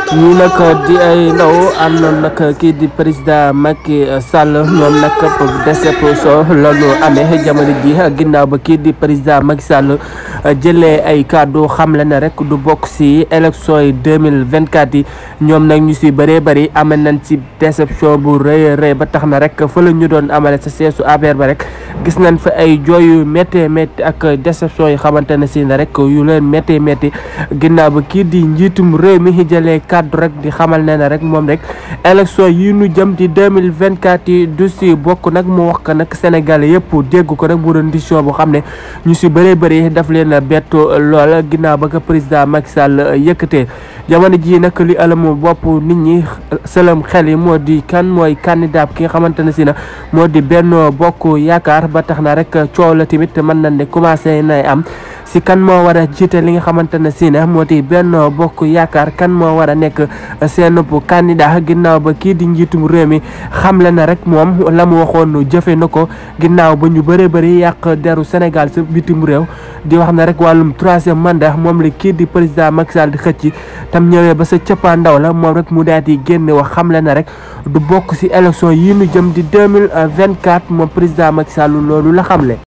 ñii nag di ay ndaw àndoon nag kii di président Macky Sall ñoom nag déception la ñu amee jamono ji ginnaaw ba kii di président Macky Sall jëlee ay kàddu xamle ne rek du bokk si élection yi deux mille vingt quatre yi ñoom nag ñu si bëree bëri amee nañ si déception bu rëy rëy ba tax na rek fa la ñu doon amale sa seesu affaire ba rek gis nañ fa ay jooyu métti métti ak déception yi xamante ne si ne rek yu leen métti métti ginnaaw ba kii di njiitum réew mi jëlee kàddu rek di xamal ne ne rek moom rek élection yi ñu jëm ci deux mille vingt quatre yi du si bokk nag mu wax ko nag Sénégal yëpp dégg ko nag mu doon décision bu xam ne ñu si bëree bëri daf leen a bettu lool ginnaaw ba ko président Macky Sall yëkkatee jamono jii nag li alamu bopp nit ñi sëlam xel yi moo di kan mooy candidat ki nga xamante ne si na moo di Benno Bokk Yaakaar ba tax na rek coow la tamit mën nañ ne commencé nay am si kan moo war a jiite li nga xamante ne si na moo di Benno Bokk Yaakaar kan moo war a nekk seen candidat ginnaaw ba kii di njiitum réew mi xamle na rek moom la mu waxoon jëfe na ko ginnaaw ba ñu bëree bëri yàq deru Sénégal sa bitim réew di wax na rek wàllum troisième mandat moom la kii di président Macky Sall di xëcc tam ñëwee ba sa cëppaa ndaw la moom rek mu daal di génne wax xamle na rek du bokk si élection yi nu jëm di deux mille vingt quatre moom président Macky Sall loolu la xamle.